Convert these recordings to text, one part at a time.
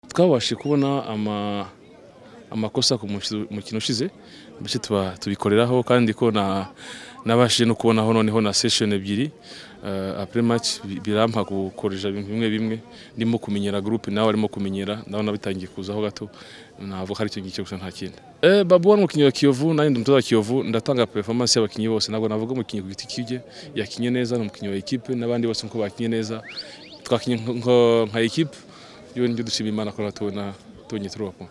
twabashe kubona amakosa ku mukino ushize bityo tubikoreraho kandi ko nabashije no kubonaho noneho na sesheni ebyiri apure maci birampa gukoresha ibintu bimwe bimwe ndimo kumenyera gurupe nawe arimo kumenyera ndabona bitangiye kuzaho gato navuga hari icyo ngicyo gusa nta kindi babu wari umukinnyi wa kiyovu nanjye ndi umutoza wa kiyovu ndatanga performance y'abakinnyi bose ntabwo navuga umukinnyi ku giti kibye yakinnye neza ni umukinnyi wa ekipe n'abandi bose nk'uko bakinnye neza twakinnye nka ekipe yewe nibyo dushima imana ko natubona tubonye turubakwa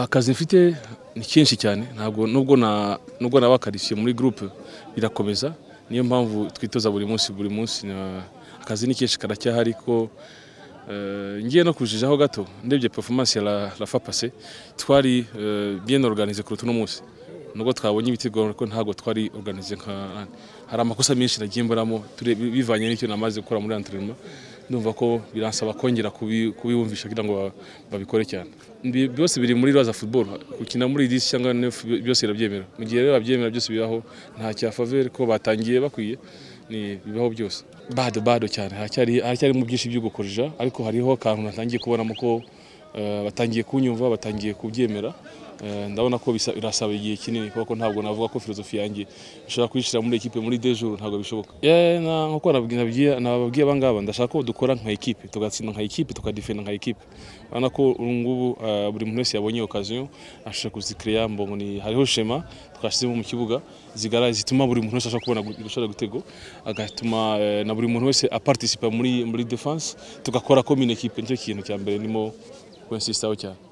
akazi mfite ni kenshi cyane ntabwo nubwo na nubwo nabakarifiye muri groupe birakomeza niyo mpamvu twitoza buri munsi buri munsi akazi ni kenshi karacyahari ko ngiye no kujijaho gato ndebye performance ya rafa pase twari bien organize kuruta uno munsi nubwo twabonye ibitego ariko ntabwo twari organize nka hari amakosa menshi nagiye mburamo bivanye n'icyo namaze gukora muri entraînement ndumva ko biransaba kongera kubibumvisha kugira ngo babikore cyane byose biri muri raza football gukina muri disi cyangwa byose birabyemera mu gihe rero babyemera byose bibaho nta cya favere ko batangiye bakwiye bibaho byose bado bado cyane haracyarimo byinshi byo gukorera ariko hariho akantu natangiye kubonamo ko batangiye kunyumva batangiye kubyemera ndabona ko birasaba igihe kinini kuko ntabwo navuga ko filozofi yanjye ishobora kuyishyira muri ekipe muri dejo ntabwo bishoboka nkuko nababwiye abangaba ndashaka ko dukora nka ekipe tugatsinda nka ekipe tukadifenda nka ekipe urabona ko ubu ngubu buri muntu wese yabonye okaziyo ashobora kuzikireya mbongo hariho shema twashyizemo mu kibuga zigara zituma buri muntu wese ashobora kubona gushora gutego agatuma na buri muntu wese apartisipa muri muri defanse tugakora komine ekipe nicyo kintu cya mbere ndimo kwensistaho cyane